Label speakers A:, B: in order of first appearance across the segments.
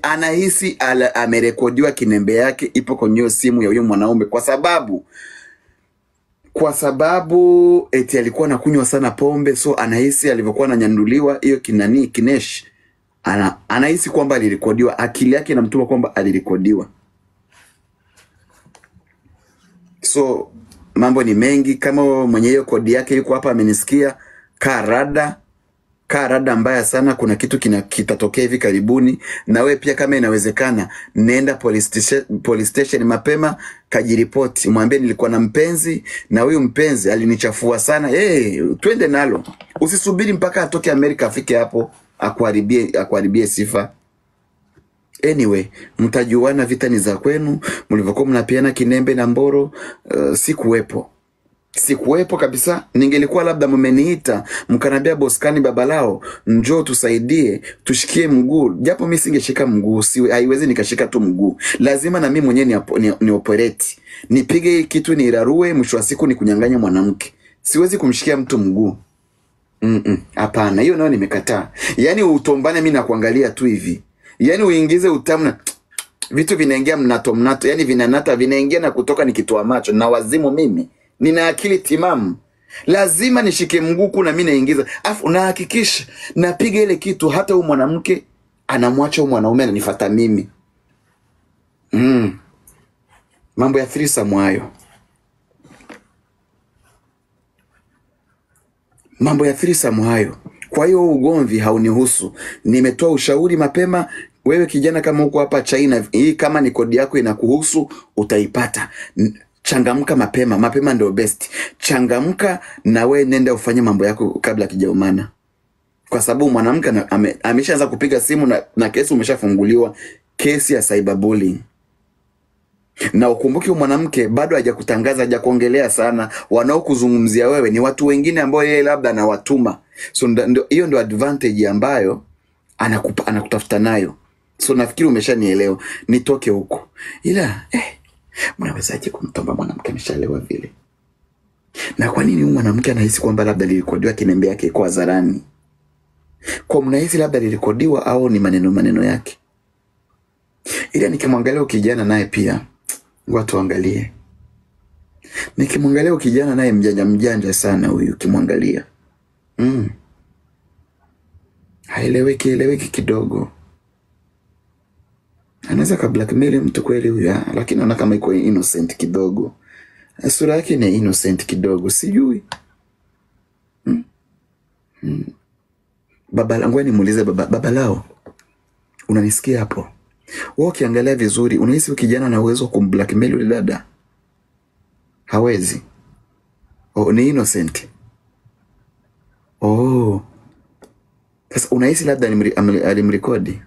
A: anahisi ala- amerekodiwa kinembe yake ipo kwenye hiyo simu ya huyo mwanaume kwa sababu kwa sababu eti alikuwa anakunywa sana pombe so anahisi alivyokuwa ananyanduliwa hiyo kinani kinesh ana, anahisi kwamba alirekodiwa akili yake inamtuma kwamba alirekodiwa so mambo ni mengi kama wewe mwenye hiyo kodi yake yuko hapa amenisikia kaa rada kaa rada mbaya sana kuna kitu kina, kitatokea hivi karibuni na we pia kama inawezekana nenda police station, police station mapema kajiripoti mwambie nilikuwa na mpenzi na huyu mpenzi alinichafua sana hey, twende nalo usisubiri mpaka atoke amerika afike hapo akuharibie akuharibie sifa anyway mtajuana vita ni za kwenu mlivyokuwa mnapiana kinembe na mboro uh, sikuwepo sikuwepo kabisa ningelikuwa labda mmeniita mkanambia boskani baba lao njoo tusaidie tushikie mguu japo mi singeshika mguu siwe haiwezi nikashika tu mguu lazima na mi mwenyewe ni, apo- ni, ni operate nipige hii kitu nirarue mwisho wa siku ni kunyang'anya mwanamke siwezi kumshikia mtu mguu Mm-mm, hapana hiyo nayo nimekataa yaani utombane mi nakuangalia tu hivi yaani uingize utamu na vitu vinaingia mnato mnato yani vinanata vinaingia na kutoka nikitoa macho na wazimu mimi nina akili timamu lazima nishike mguu na mi naingiza afu nahakikisha napiga ile kitu hata huyu mwanamke anamwacha huyu mwanaume ananifata mimi mm. mambo ya threesome hayo mambo ya threesome hayo kwa hiyo huu ugomvi haunihusu nimetoa ushauri mapema wewe kijana kama huko hapa china hii kama ni kodi yako inakuhusu utaipata N- changamka mapema mapema ndio best changamka na we nenda ufanye mambo yako kabla kijaumana kwa sababu mwanamke ana- ame- ameshaanza kupiga simu na, na kesi umeshafunguliwa kesi ya cyberbullying na ukumbuke huyu mwanamke bado hajakutangaza hajakuongelea sana wanaokuzungumzia wewe ni watu wengine ambao yeye labda anawatuma so nda- ndio- hiyo ndio advantage ambayo anakupa, anakutafuta nayo so nafikiri umeshanielewa nitoke huko ila eh, mnawezaje kumtomba mwanamke ameshalewa vile na kwa nini huyu mwanamke anahisi kwamba labda lilikodiwa kinembe yake iko hadharani kwa mnahisi labda lilikodiwa au ni maneno maneno yake ila nikimwangalia huyu kijana naye pia watu waangalie nikimwangalia huyu kijana naye mjanja mjanja sana huyu ukimwangalia mm. haeleweki eleweki kidogo anaweza ka blackmail mtu kweli huyu ah, lakini naona kama iko innocent kidogo sura yake ni innocent kidogo sijui baba langu nimuulize baba, baba lao unanisikia hapo wewe ukiangalia vizuri unahisi huyu kijana ana uwezo wa kumblackmail yule dada hawezi oh, ni innocent oh sasa unahisi labda alimri- amli- alimrekodi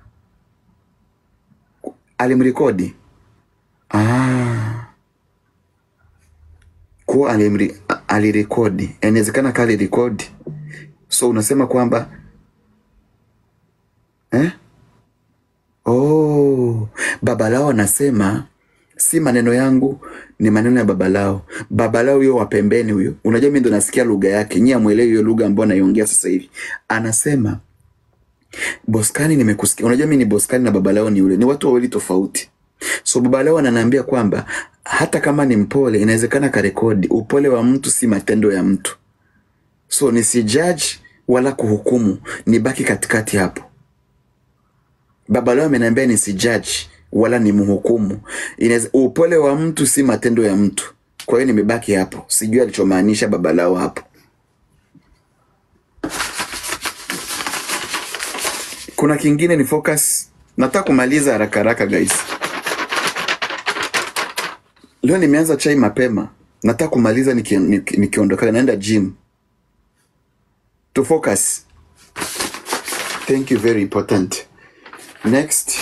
A: alimrekodi ah kuwa alimri- a- alirekodi inawezekana kaa alirekodi so unasema kwamba eh? oh baba lao anasema si maneno yangu ni maneno ya baba lao baba lao huyo wa pembeni huyo unajua mi ndo nasikia lugha yake nyie amwelewi hiyo lugha ambayo naiongea sasa hivi anasema boskani nimekusikia unajua mi ni boskani na baba lao ni yule ni watu wawili tofauti so baba lao ananiambia kwamba hata kama ni mpole inawezekana karekodi upole wa mtu si matendo ya mtu so nisijaji wala kuhukumu nibaki katikati hapo baba leo ameniambia nisijaji wala ni mhukumu Inaweza- upole wa mtu si matendo ya mtu kwa hiyo nimebaki hapo sijui alichomaanisha baba lao hapo kuna kingine ni focus nataka kumaliza haraka haraka guys leo nimeanza chai mapema nataka kumaliza niki- niki- nikiondoka naenda gym to focus thank you very important next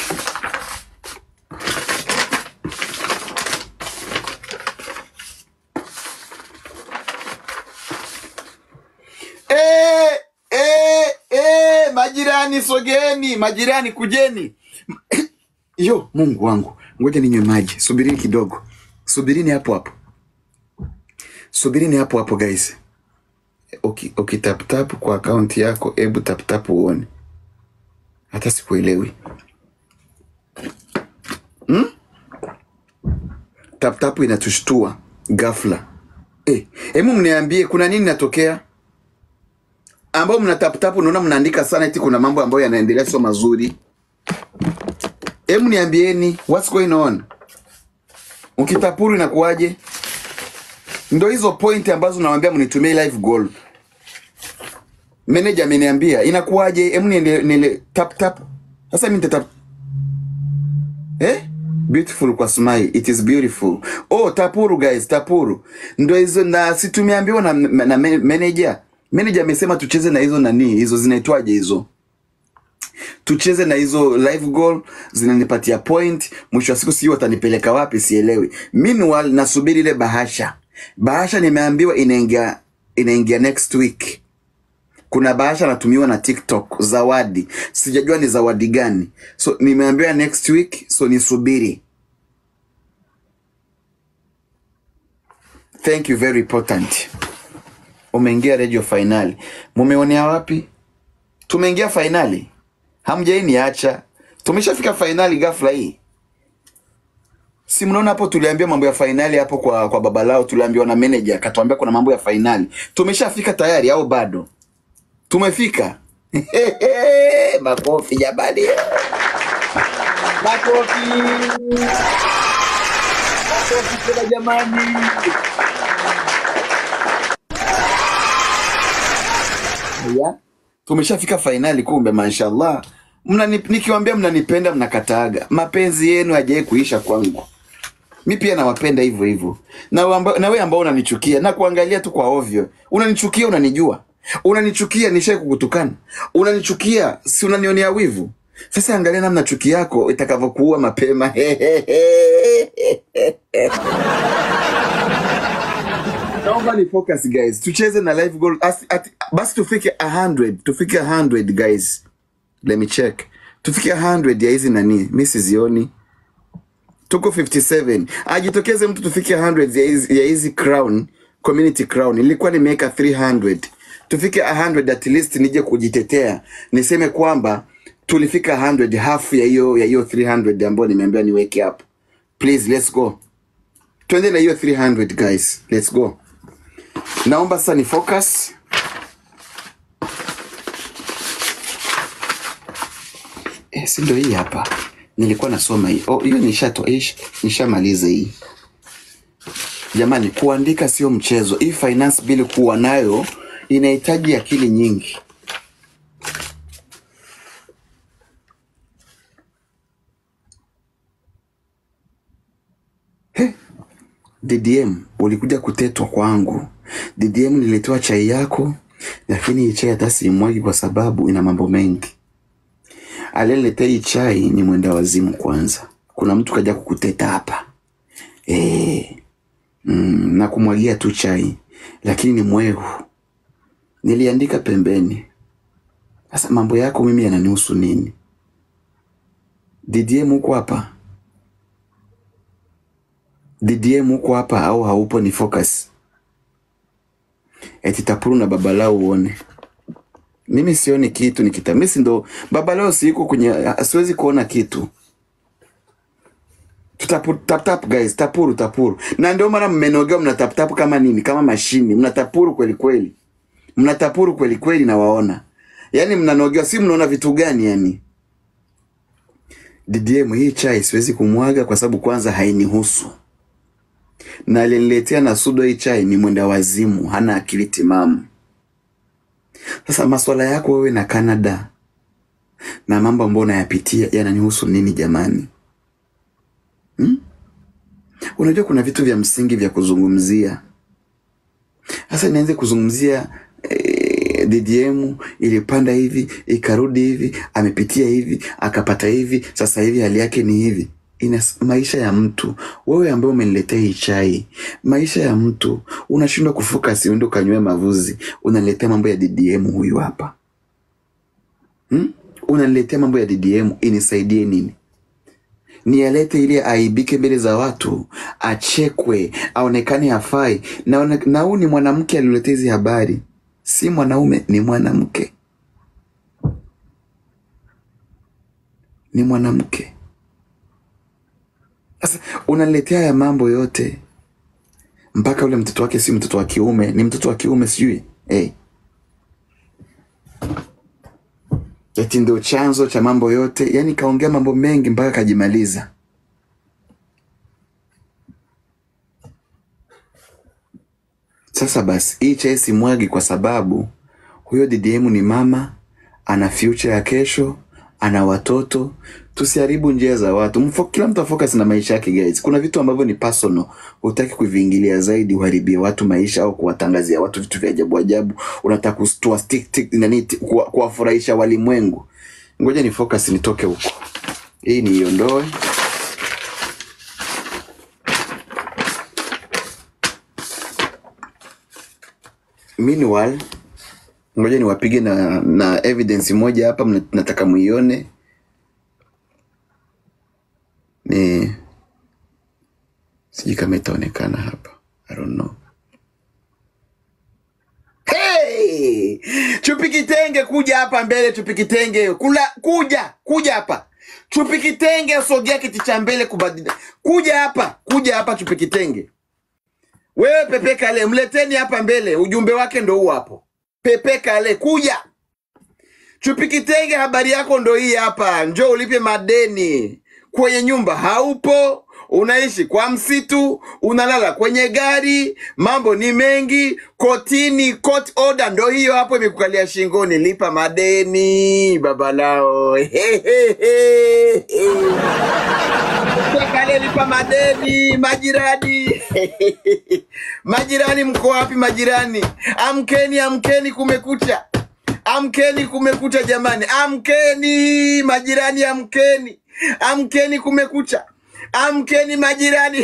A: Eh, eh, eh, majirani sogeni majirani kujeni yo mungu wangu ngoja ninywe maji subirini kidogo subirini hapo hapo subirini hapo hapo guys Uki- ukitaptap kwa akaunti yako hebu taptap uone hata sikuelewi taptapu inatushtua ghafla. Eh, hebu mniambie kuna nini natokea? Ambao mna taptapu naona mnaandika sana eti kuna mambo ambayo yanaendelea sio mazuri. Hebu niambieni what's going on? Ukitapuru inakuwaje? Ndo hizo point ambazo nawaambia mnitumie live goal. Manager ameniambia inakuwaje? Hebu niende nile tap tap. Sasa mimi nitatap eh? Beautiful kwa smile. It is beautiful. Oh, tapuru guys, tapuru. Ndo hizo na si tumeambiwa na, na manager. Manager amesema tucheze na hizo nani? Hizo zinaitwaje hizo? tucheze na hizo live goal zinanipatia point. Mwisho wa siku sijui watanipeleka wapi, sielewi. Meanwhile nasubiri ile bahasha. Bahasha nimeambiwa inaingia inaingia next week. Kuna bahasha natumiwa na TikTok, zawadi. Sijajua ni zawadi gani, so nimeambiwa next week, so nisubiri. Thank you, very important. Umeingia radio finali, mumeonea wapi? Tumeingia fainali, hamjai niacha. Tumeshafika fainali ghafla hii. Si mnaona hapo, tuliambia mambo ya fainali hapo kwa kwa baba lao, tuliambiwa na manager akatuambia kuna mambo ya fainali. Tumeshafika tayari au bado? Tumefika. Makofi jamani, makofi, makofi tena jamani. Ya, tumeshafika fainali kumbe, mashallah. Mnani, nikiwaambia mnanipenda mnakataaga. Mapenzi yenu hajawahi kuisha kwangu. Mi pia nawapenda hivyo hivyo, na wamba- na wewe ambao unanichukia na kuangalia tu kwa ovyo, unanichukia, unanijua, unanichukia, nishai kukutukana, unanichukia, si unanionea wivu? Sasa angalia namna chuki yako itakavyokuua mapema. Naomba ni focus guys, tucheze na live goal As, at, basi tufike 100 tufike 100 guys, let me check, tufike 100 ya hizi nani, mi sizioni tuko 57 ajitokeze mtu tufike 100 ya hizi, ya hizi crown community crown ilikuwa nimeweka 300 tufike 100 at least nije kujitetea niseme kwamba tulifika 100 half ya hiyo ya hiyo 300 ambayo nimeambiwa niweke hapo please let's go twende na hiyo 300 guys let's go naomba sasa ni focus eh, si ndio hii hapa nilikuwa nasoma hii oh hiyo nishato ish nishamaliza hii jamani kuandika sio mchezo hii finance bill kuwa nayo inahitaji akili nyingi ddm ulikuja kutetwa kwangu ddm nililetewa chai yako lakini hii chai hata siimwagi kwa sababu ina mambo mengi aliyeletea hii chai ni mwenda wazimu kwanza kuna mtu kaja kukuteta hapa e, mm, na kumwagia tu chai lakini ni mwehu niliandika pembeni sasa mambo yako mimi yananihusu nini ddm huko hapa ddm huko hapa au haupo ni focus eti tapuru na baba lao uone mimi sioni kitu nikita mimi si ndo baba leo siko kwenye siwezi kuona kitu tutapu tap tap guys tapuru tapuru na ndio maana mmenogea mnataptapu kama nini kama mashini mnatapuru kweli kweli mnatapuru kweli kweli na waona yani mnanogewa si mnaona vitu gani yani ddm hii chai siwezi kumwaga kwa sababu kwanza hainihusu na aliniletea na sudo hii chai ni mwenda wazimu hana akili timamu sasa maswala yako wewe na Canada na mambo ambayo unayapitia yananihusu nini jamani? Hmm? Unajua kuna vitu vya msingi vya kuzungumzia. Sasa nianze kuzungumzia eh, DDM ilipanda hivi ikarudi hivi, amepitia hivi akapata hivi, sasa hivi hali yake ni hivi. Ina maisha ya mtu. Wewe ambaye umeniletea hii chai, maisha ya mtu unashindwa kufocus, uende ukanywe mavuzi, unaniletea mambo ya DDM huyu hapa hmm? Unaniletea mambo ya DDM inisaidie nini? Niyalete ili aibike mbele za watu, achekwe, aonekane hafai. Na one- na huyu ni mwanamke aliletea hizi habari, si mwanaume, ni mwanamke, ni mwanamke. Sasa unaniletea haya mambo yote mpaka ule mtoto wake si mtoto wa kiume ni mtoto wa kiume sijui hey. eti ndio chanzo cha mambo yote yani kaongea mambo mengi mpaka kajimaliza sasa basi hii chai simwagi kwa sababu huyo ddm ni mama ana future ya kesho ana watoto tusiharibu njia za watu Mfo, kila mtu afocus na maisha yake guys kuna vitu ambavyo ni personal hutaki kuviingilia zaidi uharibie watu maisha au kuwatangazia watu vitu vya ajabu ajabu unataka kustua stick tick nani ti- kuwa- kuwafurahisha walimwengu ngoja ni focus nitoke huko hii niiondoe meanwhile ngoja niwapige na na evidence moja hapa mna- nataka muione ni sijui kama itaonekana hapa I don't know. Hey! Chupi kitenge kuja hapa mbele chupi kitenge kula kuja kuja hapa chupi kitenge sogea kiti cha mbele kubadili kuja hapa kuja hapa chupi kitenge wewe Pepe Kale mleteni hapa mbele ujumbe wake ndo huu hapo Pepe Kale kuja chupi kitenge habari yako ndo hii hapa njoo ulipe madeni kwenye nyumba haupo unaishi kwa msitu unalala kwenye gari mambo ni mengi kotini court order ndo hiyo hapo imekukalia shingoni lipa madeni baba lao Kale lipa madeni majirani majirani mko wapi majirani amkeni amkeni kumekucha amkeni kumekucha jamani amkeni majirani amkeni amkeni kumekucha amkeni majirani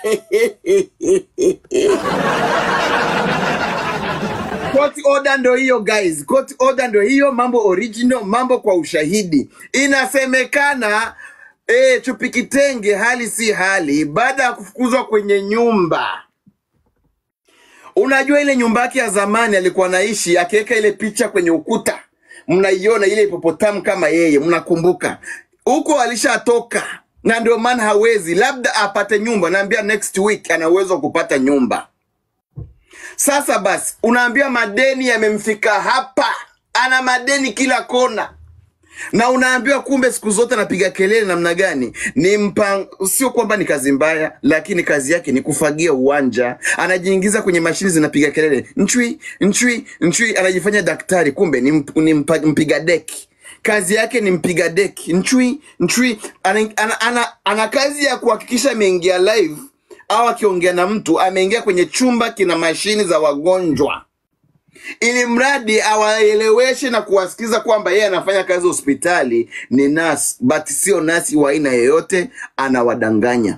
A: Court order ndo hiyo guys, court order ndo hiyo, mambo original, mambo kwa ushahidi. Inasemekana eh, Chupi Kitenge hali si hali, baada ya kufukuzwa kwenye nyumba Unajua ile nyumba yake ya zamani alikuwa anaishi, akiweka ile picha kwenye ukuta, mnaiona ile hipopotamu kama yeye, mnakumbuka huko alishatoka, na ndio maana hawezi, labda apate nyumba. Naambia next week ana uwezo wa kupata nyumba. Sasa basi, unaambia madeni yamemfika hapa, ana madeni kila kona na unaambiwa kumbe siku zote anapiga kelele namna gani? Ni mpang... sio kwamba ni kazi mbaya, lakini kazi yake ni kufagia uwanja. Anajiingiza kwenye mashini zinapiga kelele nchwi nchwi nchwi, anajifanya daktari, kumbe ni, mp... ni mpa... mpiga deki. Kazi yake ni mpiga deki nchwi nchwi. Ana, ana, ana, ana kazi ya kuhakikisha ameingia live au akiongea na mtu ameingia kwenye chumba kina mashini za wagonjwa ili mradi awaeleweshe na kuwasikiza kwamba yeye anafanya kazi hospitali, ni nasi, but sio nasi wa aina yoyote, anawadanganya.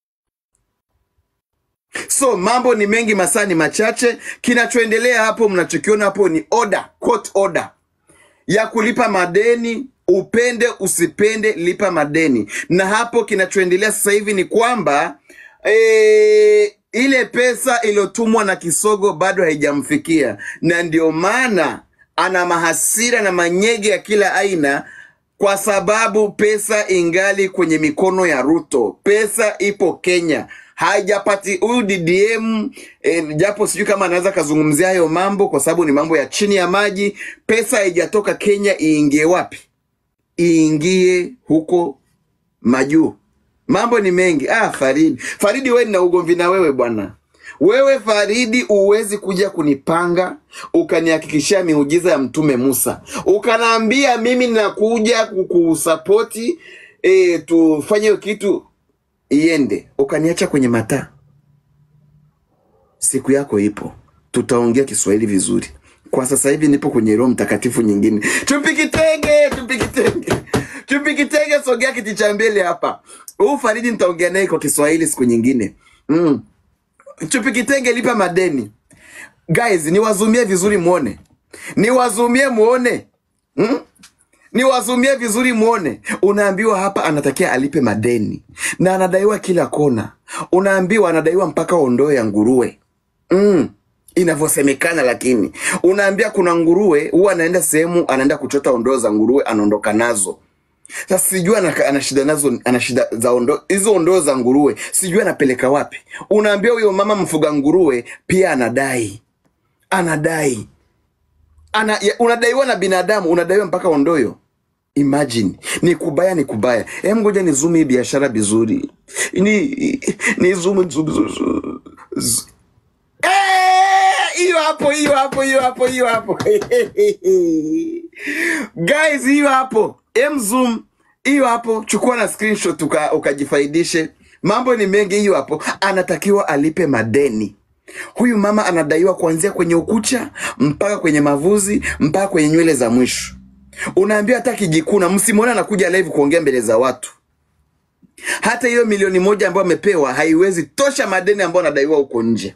A: So mambo ni mengi, masaa ni machache. Kinachoendelea hapo, mnachokiona hapo ni order, court order ya kulipa madeni upende usipende lipa madeni na hapo kinachoendelea sasa hivi ni kwamba e, ile pesa iliyotumwa na kisogo bado haijamfikia na ndio maana ana mahasira na manyege ya kila aina kwa sababu pesa ingali kwenye mikono ya ruto pesa ipo kenya haijapati huyu ddm eh, japo sijui kama anaweza kazungumzia hayo mambo kwa sababu ni mambo ya chini ya maji pesa haijatoka kenya iingie wapi iingie huko majuu mambo ni mengi ah faridi faridi we nina ugomvi na wewe bwana wewe faridi uwezi kuja kunipanga ukanihakikishia miujiza ya mtume musa ukanaambia mimi nakuja kukusapoti e, tufanye hiyo kitu iende ukaniacha kwenye mataa siku yako ipo tutaongea kiswahili vizuri kwa sasa hivi nipo kwenye roho mtakatifu nyingine chupi kitenge chupi kitenge chupi kitenge sogea kiti cha mbele hapa huu faridi nitaongea naye kwa kiswahili siku nyingine mm. chupi kitenge lipa madeni guys niwazumie vizuri muone niwazumie muone mm? niwazumie vizuri muone unaambiwa hapa anatakia alipe madeni na anadaiwa kila kona unaambiwa anadaiwa mpaka ondoo ya nguruwe mm. inavyosemekana lakini unaambia kuna nguruwe huwa anaenda sehemu anaenda kuchota ondoo za nguruwe anaondoka nazo Sasa sijui ana, ana shida nazo, ana shida za ondo hizo ondoo za nguruwe, sijui anapeleka wapi. Unaambia huyo mama mfuga nguruwe pia anadai, anadai ana, ya, unadaiwa na binadamu, unadaiwa mpaka ondoyo. Imagine, ni kubaya, ni kubaya. Hem, ngoja ni zoom hii biashara vizuri, ni ni zoom zoom zoom. zoom. Eh, hiyo hapo, hiyo hapo, hiyo hapo, hiyo hapo guys, hiyo hapo, em zoom hiyo hapo, chukua na screenshot uka, ukajifaidishe. Mambo ni mengi. Hiyo hapo, anatakiwa alipe madeni. Huyu mama anadaiwa kuanzia kwenye ukucha mpaka kwenye mavuzi mpaka kwenye nywele za mwisho. Unaambia hata kijikuna, msimwone anakuja live kuongea mbele za watu. Hata hiyo milioni moja ambayo amepewa haiwezi tosha madeni ambayo anadaiwa huko nje.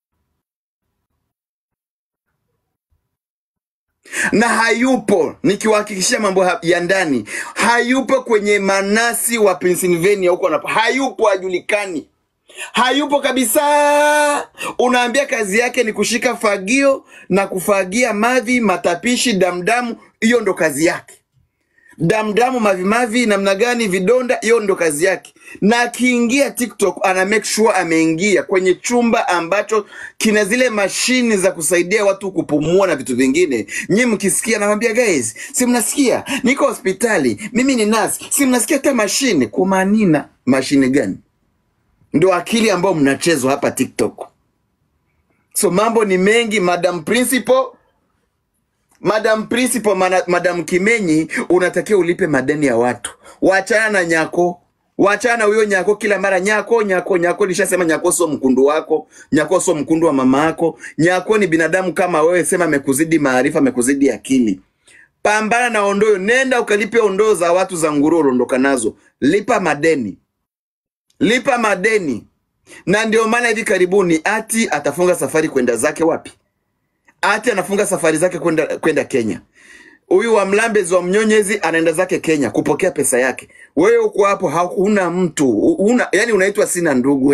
A: na hayupo, nikiwahakikishia mambo ha- ya ndani, hayupo kwenye manasi wa Pennsylvania huko, anapo hayupo, hajulikani, hayupo kabisa. Unaambia kazi yake ni kushika fagio na kufagia mavi, matapishi, damdamu, hiyo ndo kazi yake damdamu mavimavi namna gani vidonda hiyo ndo kazi yake na akiingia tiktok ana make sure ameingia kwenye chumba ambacho kina zile mashini za kusaidia watu kupumua na vitu vingine nyi mkisikia nawambia guys si mnasikia niko hospitali mimi ni nasi si mnasikia hata mashine kumanina mashine gani ndo akili ambayo mnachezwa hapa tiktok so mambo ni mengi madam principal Madam Principal, mana, Madam Kimenyi, unatakiwa ulipe madeni ya watu. Wachana na Nyako, wachana na huyo Nyako kila mara. Nyako, Nyako, Nyako, nishasema Nyako sio mkundu wako, Nyako sio mkundu wa mama yako. Nyako ni binadamu kama wewe, sema amekuzidi maarifa, amekuzidi akili. Pambana na ondoo, nenda ukalipe ondoo za watu za nguruwe uliondoka nazo, lipa madeni, lipa madeni. Na ndio maana hivi karibuni ati atafunga safari kwenda zake wapi? Ati anafunga safari zake kwenda kwenda Kenya. Huyu wa Mlambezi wa Mnyonyezi anaenda zake Kenya kupokea pesa yake. Wewe uko hapo, hakuna mtu una, yani unaitwa sina ndugu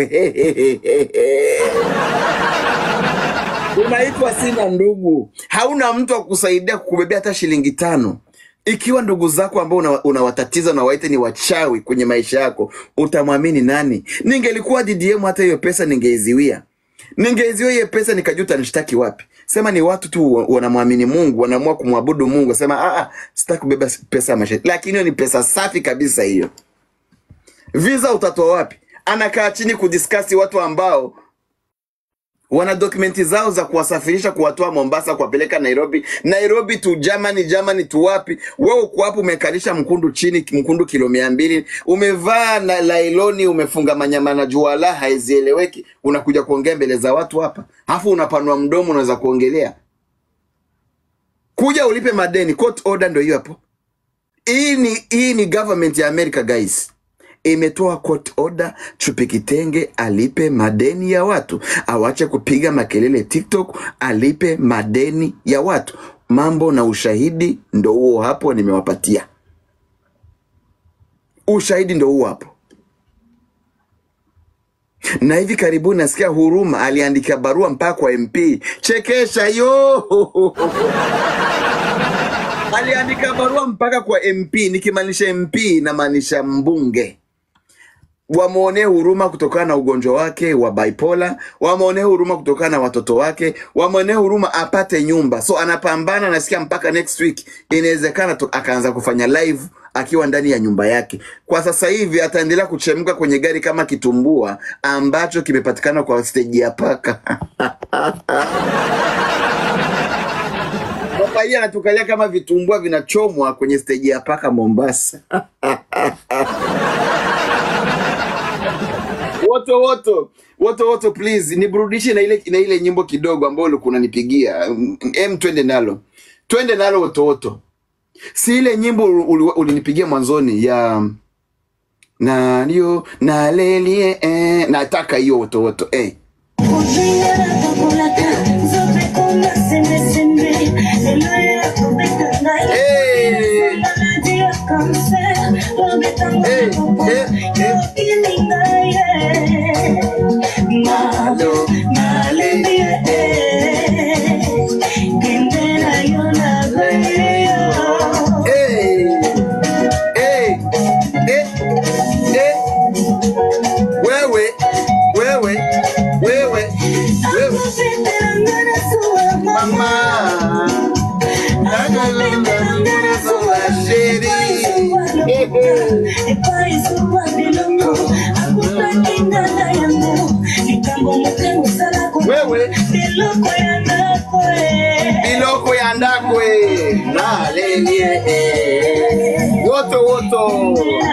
A: unaitwa sina ndugu, hauna mtu wa kukusaidia kukubebea hata shilingi tano. Ikiwa ndugu zako ambao una- unawatatiza una unawaita ni wachawi kwenye maisha yako, utamwamini nani? Ningelikuwa DDM, hata hiyo pesa ningeiziwia ningeiziwa hiyo pesa nikajuta nishtaki wapi? Sema ni watu tu wa- wanamwamini Mungu, wanaamua kumwabudu Mungu, sema ah, ah, sitaki kubeba pesa ya mashariki, lakini hiyo ni pesa safi kabisa hiyo. Visa utatoa wapi? Anakaa chini kudiskasi watu ambao wana dokumenti zao za kuwasafirisha kuwatoa Mombasa kuwapeleka Nairobi, Nairobi tu Germany, Germany tu wapi? Wewe uko hapo umekalisha mkundu chini, mkundu kilo mia mbili, umevaa na lailoni, umefunga manyama na juala, haizieleweki, unakuja kuongea mbele za watu hapa, alafu unapanua mdomo, unaweza kuongelea. Kuja ulipe madeni, court order ndio hiyo hapo. Hii ni hii ni government ya America guys, imetoa court order Chupi Kitenge alipe madeni ya watu, awache kupiga makelele TikTok, alipe madeni ya watu. Mambo na ushahidi ndo huo hapo, nimewapatia ushahidi ndo huo hapo. Na hivi karibuni nasikia Huruma aliandika barua mpaka kwa MP. Chekesha yo aliandika barua mpaka kwa MP. Nikimaanisha MP namaanisha mbunge wamwonee huruma kutokana na ugonjwa wake wa bipolar, wamwonee huruma kutokana na watoto wake, wamwonee huruma apate nyumba. So anapambana, nasikia mpaka next week inawezekana tu akaanza kufanya live akiwa ndani ya nyumba yake. Kwa sasa hivi ataendelea kuchemka kwenye gari kama kitumbua ambacho kimepatikana kwa steji ya paka. Baba hii anatukalia kama vitumbua vinachomwa kwenye steji ya paka Mombasa. woto woto woto woto please niburudishe na ile na ile nyimbo kidogo ambayo ulikuwa unanipigia Mm, em twende nalo twende nalo woto woto si ile nyimbo uli- ulinipigia mwanzoni ya nalio nalelie eh, nataka hiyo woto woto eh. Hey, hey, hey, hey. Nalo, hey, hey. nilie eh. woto woto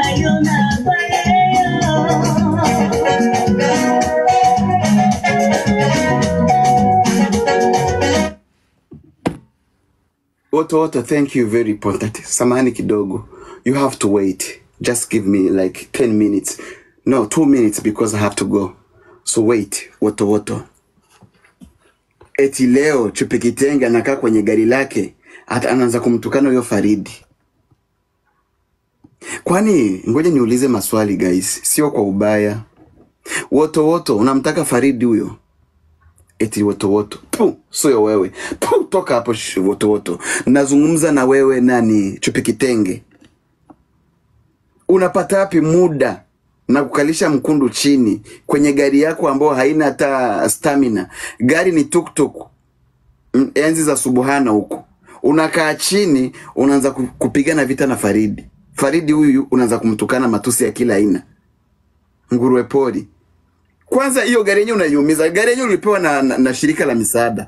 A: woto woto thank you very important samahani kidogo you have to wait just give me like 10 minutes no 2 minutes because i have to go so wait woto woto eti leo chupi kitenge anakaa kwenye gari lake hata anaanza kumtukana huyo faridi kwani ngoja niulize maswali guys sio kwa ubaya woto woto unamtaka faridi huyo eti wotowoto tu sio wewe tu toka hapo sh- wotowoto nazungumza na wewe nani chupi kitenge unapata wapi muda na kukalisha mkundu chini kwenye gari yako ambayo haina hata stamina gari ni tuktuk mm, enzi za subuhana huko unakaa chini unaanza ku- kupigana vita na faridi faridi huyu unaanza kumtukana matusi ya kila aina nguruwe pori kwanza hiyo gari yenyewe unaiumiza gari yenyewe ulipewa na, na, na shirika la misaada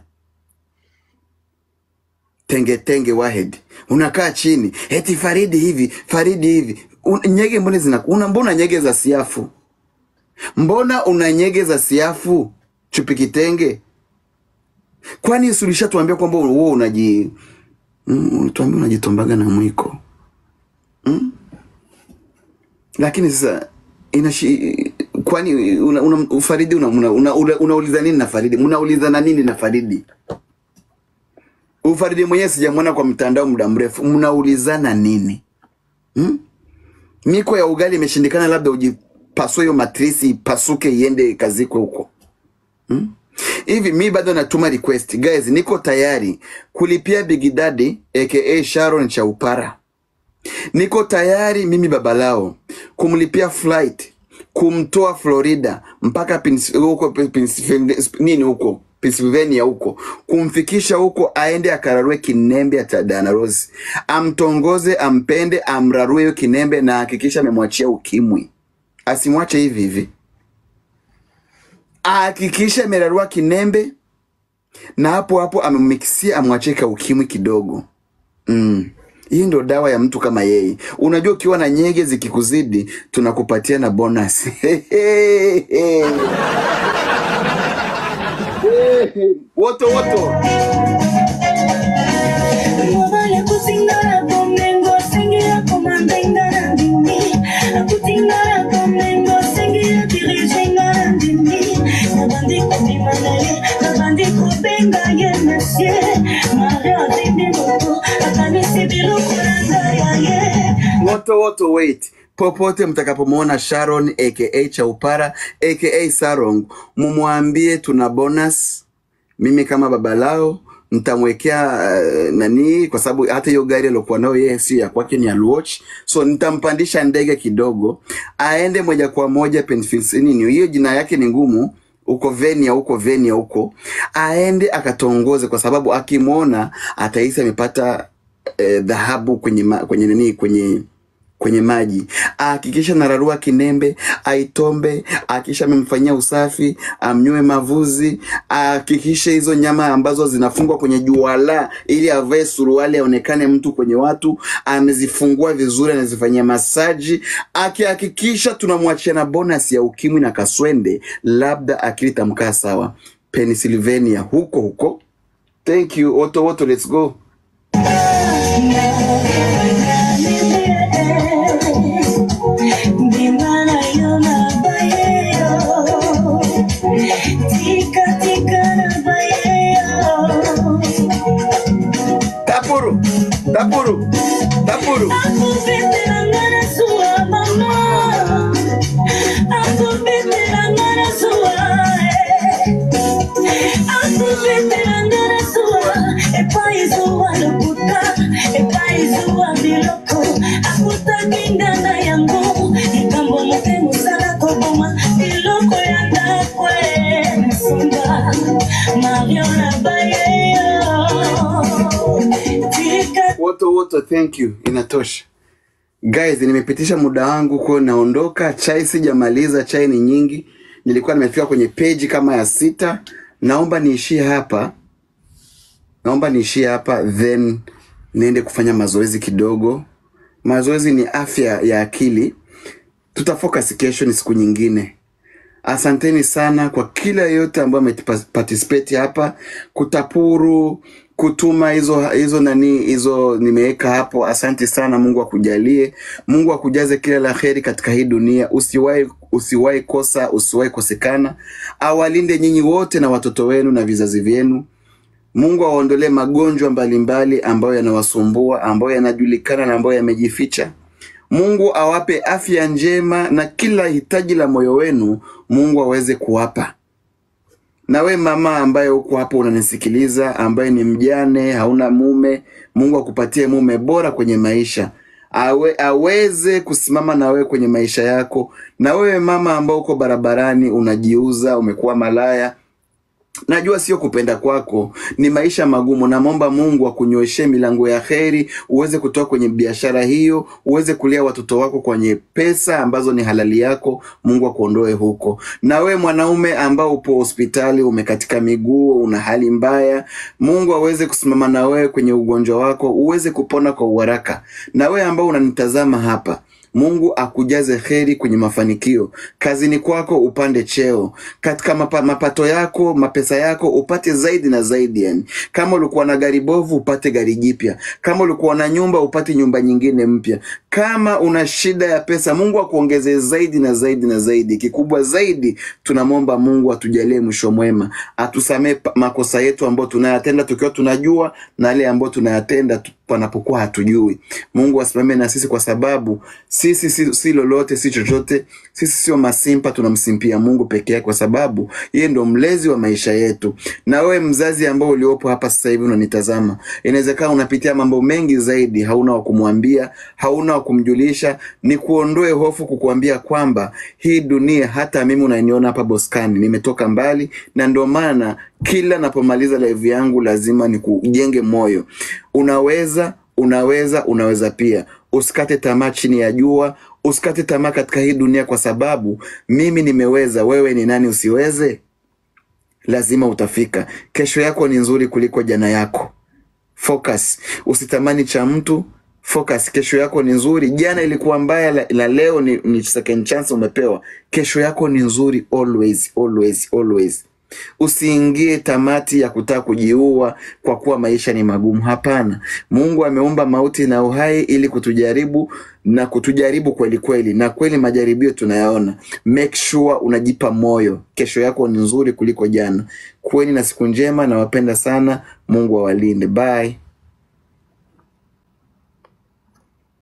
A: tenge tenge wahed unakaa chini eti faridi hivi faridi hivi Un, nyege mbona zina una mbona nyege za siafu mbona una nyege za siafu chupi kitenge kwani sulisha tuambia kwamba wewe unaji mm, tuambia unajitombaga na mwiko lakini sasa inashi kwani una, una, faridi unauliza una, una, unauliza nini na faridi mnaulizana nini na faridi ufaridi mwenyewe sijamwona kwa mtandao muda mrefu mnaulizana nini hmm? miko ya ugali imeshindikana labda ujipasue hiyo matrisi ipasuke iende kazikwe huko hmm? hivi mi bado natuma request guys niko tayari kulipia Big Daddy aka Sharon Chaupara niko tayari mimi babalao kumlipia flight kumtoa Florida mpaka Pens- huko Pennsylvania nini huko Pennsylvania huko kumfikisha huko aende akararue kinembe cha Diana Rose amtongoze ampende amrarue hiyo kinembe na hakikisha amemwachia ukimwi asimwache hivi hivi ahakikishe amerarua kinembe na hapo hapo amemmikisia amwachie ka ukimwi kidogo mm. hii ndo dawa ya mtu kama yeye unajua ukiwa na nyege zikikuzidi tunakupatia na bonus woto woto
B: Mobile kutingara komengo sengira komandenga na ndimi akutingara komengo sengira dirigenga na ndimi nabandi kobima na ye nabandi kobenga ye monsieur mario abebi moko akanisi biloko na ngai ya ye
A: woto woto wait popote mtakapomwona sharon aka chaupara aka sarong mumwambie tuna bonus mimi kama baba lao nitamwekea uh, nani kwa sababu hata hiyo gari aliokuwa nayo yeye sio ya kwake ni alwatch so nitampandisha ndege kidogo aende moja kwa moja Pennsylvania nini hiyo jina yake ni ngumu huko Venia huko Venia huko aende akatongoze kwa sababu akimwona atahisi amepata eh, dhahabu kwenye ma, kwenye nini kwenye kwenye maji ahakikisha nararua kinembe aitombe akisha amemfanyia usafi amnywe mavuzi ahakikishe hizo nyama ambazo zinafungwa kwenye juala ili avae suruali aonekane mtu kwenye watu amezifungua vizuri anazifanyia masaji akihakikisha tunamwachia na bonus ya ukimwi na kaswende labda akili tamkaa sawa pennsylvania huko huko thank you woto woto let's go
B: Bimana yo na baye yo Tika tika na baye yo
A: tapuru tapuru tapuru
B: Akubetelanga na zuwa mama Akubetelanga na zuwa Akubetelanga na zuwa Epai zuwa lokuta Epai zuwa biloko Akutakinga na yango Likambo mote mosala koboma Biloko ya ndako Nasonga Mario na baye yo Tika
A: woto woto thank you inatosha guys nimepitisha muda wangu ko naondoka chai sijamaliza chai ni nyingi nilikuwa nimefika kwenye peji kama ya sita naomba niishie hapa naomba niishie hapa then niende kufanya mazoezi kidogo. Mazoezi ni afya ya akili. Tutafocus kesho, ni siku nyingine. Asanteni sana kwa kila yote ambayo ameparticipate hapa, kutapuru, kutuma hizo hizo nani hizo nimeweka hapo. Asante sana, Mungu akujalie, Mungu akujaze kila la heri katika hii dunia. Usiwahi usiwahi kosa, usiwahi kosekana. Awalinde nyinyi wote na watoto wenu na vizazi vyenu. Mungu awaondolee magonjwa mbalimbali ambayo yanawasumbua, ambayo yanajulikana na ambayo yamejificha. Mungu awape afya njema na kila hitaji la moyo wenu Mungu aweze kuwapa. Na we mama ambaye uko hapo unanisikiliza, ambaye ni mjane, hauna mume, Mungu akupatie mume bora kwenye maisha. Awe, aweze kusimama na wewe kwenye maisha yako. Na wewe mama ambao uko barabarani unajiuza, umekuwa malaya, Najua sio kupenda kwako, ni maisha magumu. Namwomba Mungu akunyoshee milango ya heri, uweze kutoka kwenye biashara hiyo, uweze kulea watoto wako kwenye pesa ambazo ni halali yako. Mungu akuondoe huko. Na we mwanaume ambao upo hospitali, umekatika miguu, una hali mbaya, Mungu aweze kusimama na wewe kwenye ugonjwa wako, uweze kupona kwa uharaka. Na we ambao unanitazama hapa Mungu akujaze heri kwenye mafanikio kazini kwako, upande cheo katika mapa, mapato yako, mapesa yako upate zaidi na zaidi. Yani kama ulikuwa na gari bovu upate gari jipya, kama ulikuwa na nyumba upate nyumba nyingine mpya. Kama una shida ya pesa, Mungu akuongezee zaidi na zaidi na zaidi. Kikubwa zaidi, tunamwomba Mungu atujalie mwisho mwema, atusamee pa- makosa yetu ambayo tunayatenda tukiwa tunajua na yale ambayo tunayatenda tu- panapokuwa hatujui. Mungu asimame na sisi, kwa sababu sisi si, si lolote si chochote. Sisi sio masimpa, tunamsimpia Mungu peke yake, kwa sababu yeye ndo mlezi wa maisha yetu. Na wewe mzazi ambao uliopo hapa sasa hivi unanitazama, inawezekana unapitia mambo mengi zaidi, hauna wa kumwambia, hauna wa kumjulisha. Ni kuondoe hofu, kukuambia kwamba hii dunia, hata mimi unaniona hapa Boskani, nimetoka mbali, na ndio maana kila napomaliza live yangu lazima nikujenge moyo. Unaweza, unaweza, unaweza pia. Usikate tamaa chini ya jua, usikate tamaa katika hii dunia, kwa sababu mimi nimeweza. Wewe ni nani usiweze? Lazima utafika. Kesho yako ni nzuri kuliko jana yako. Focus, usitamani cha mtu. Focus, kesho yako ni nzuri. Jana ilikuwa mbaya, la, la leo ni, ni second chance umepewa. Kesho yako ni nzuri always, always, always. Usiingie tamati ya kutaka kujiua kwa kuwa maisha ni magumu. Hapana, Mungu ameumba mauti na uhai ili kutujaribu na kutujaribu kweli kweli, na kweli majaribio tunayaona. Make sure unajipa moyo, kesho yako ni nzuri kuliko jana. Kuweni na siku njema, nawapenda sana. Mungu awalinde. Bye.